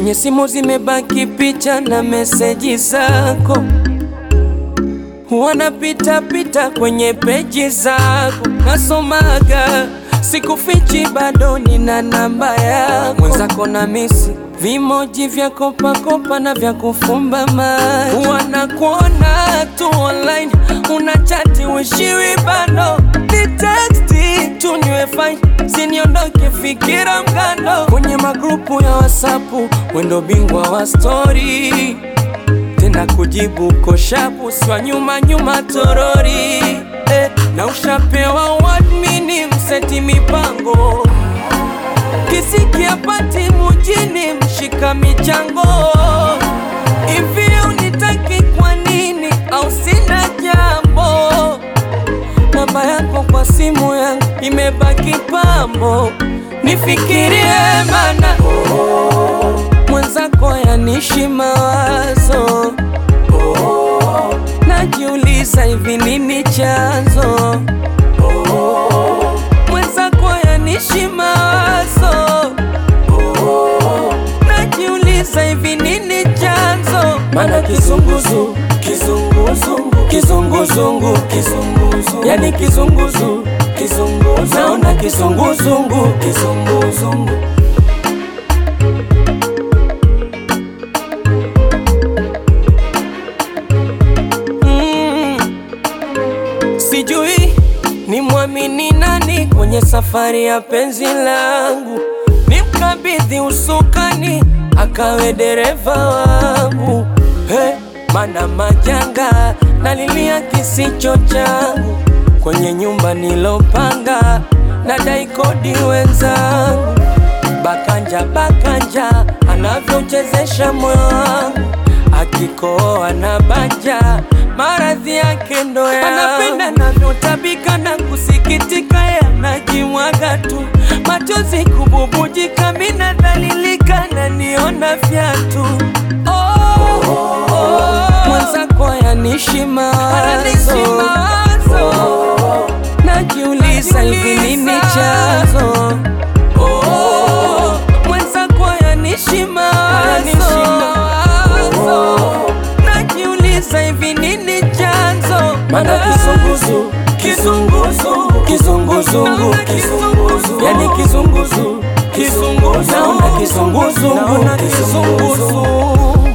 Kwenye simu zimebaki picha na meseji zako, wanapita pita kwenye peji zako, nasomaga sikufichi, bado nina namba yako. Mwenzako na misi vimoji vya kopakopa na vya kufumba macho, wanakuona tu online, unachati wishiwi bado ni teksti tu niwe fine, siniondoke fikira mgando kwenye magrupu ya wasapu, wendo bingwa wa stori tena kujibu koshapu swa nyuma nyuma torori eh, na ushapewa wadmini mseti mipango kisikia pati mujini mshika michango hivi unitaki kwa nini au sina jambo namba yako kwa simu yangu imebaki pambo nifikirie mana mwenzako yanishi mawazo najiuliza hivi nini chanzo mwenzako yanishi mawazo najiuliza hivi nini chanzo mana kizunguzu kizunguzungu kizunguzungu kizunguzu yani kizunguzu kizunguzu naona kizunguzungu kizunguzungu Mm. Sijui ni mwamini nani kwenye safari ya penzi langu, nimkabidhi usukani akawe dereva wangu. Hey, mana majanga nalilia kisicho changu kwenye nyumba nilopanga, nadai kodi wenzangu Bakanja bakanja anavyochezesha moyo wangu, akikoa na banja maradhi yake ndo ya anapenda navyotabika na kusikitika, yanajimwaga tu machozi kububujika, mina dhalilika na niona fyatu oh, oh, mwenzako yanishi mawazo najiuliza hivi nini chanzo Oh, mwenzako yanishi mawazo najiuliza hivi nini chanzo mana kizunguzu kizunguzu kizunguzungu kizunguzu yani kizunguzu kizunguzu naona kizunguzungu kizunguzu